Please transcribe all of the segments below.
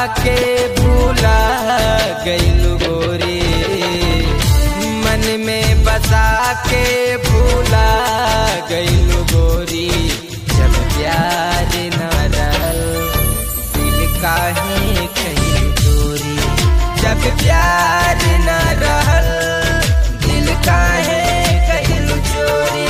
के भूला गईलू गोरी मन में बसा के भूला गईलू गोरी जब प्यार न रहल दिल काहे कहीं चोरी जब प्यार न रहल दिल काहे कहीं चोरी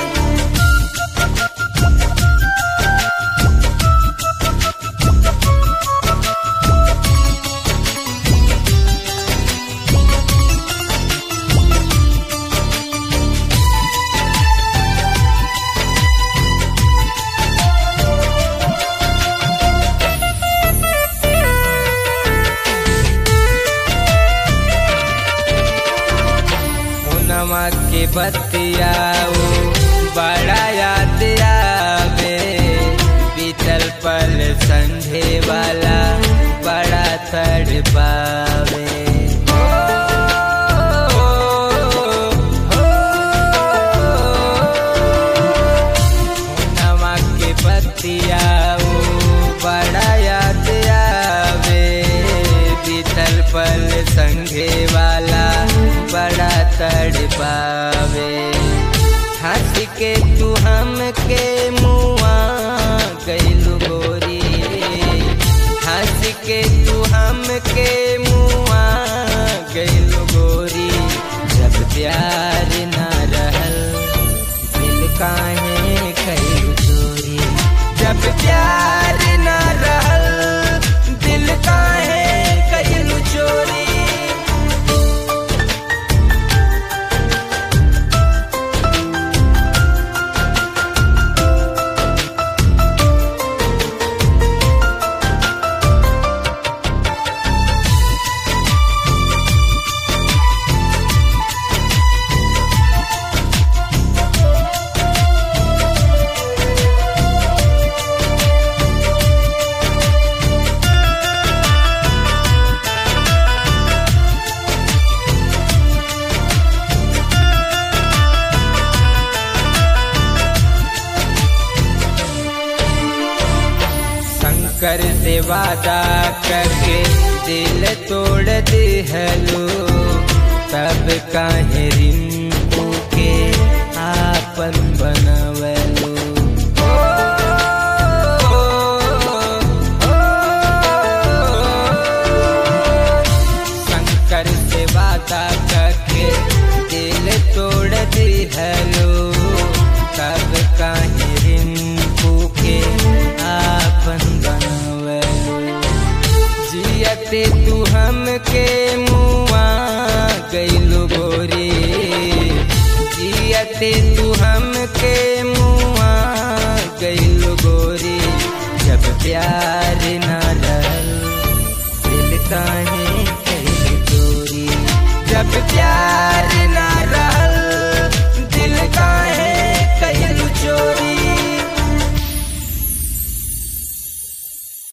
नवा के बतियाओ बड़ा याद आवे बीतल पल संझे वाला बड़ा तड़पावे नवा के बतियाओ बड़ा याद आवे बीतल पल संघे वाला बड़ा तड़पावे हंस के तू हमके मुआ गईलू गोरी हंस के तू हमके मुआ गईलू गोरी जब प्यार न रहल दिल काहे कईलू चोरी जब प्यार न रहल दिल काहे कईलू चोरी शंकर से वादा करके दिल तोड़ दिहलो तब काहे रिंकू के आपन बनवलो शंकर से वादा करके दिल तोड़ दिहलो तब काहे रिंकू के आपन बनवलो जियते तू हमके मुआ गईलू गोरी जियते तू हमके मुआ गईलू गोरी जब प्यार न रहल दिल काहे कहीं चोरी जब प्यार न